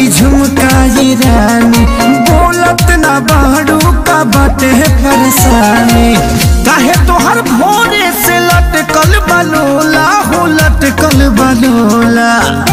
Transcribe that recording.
की झुमकाई रानी बोलत ना बाड़ू का बाटे परेशानी काहे तोहर भोरे से लटकल बलोला हो लटकल बलोला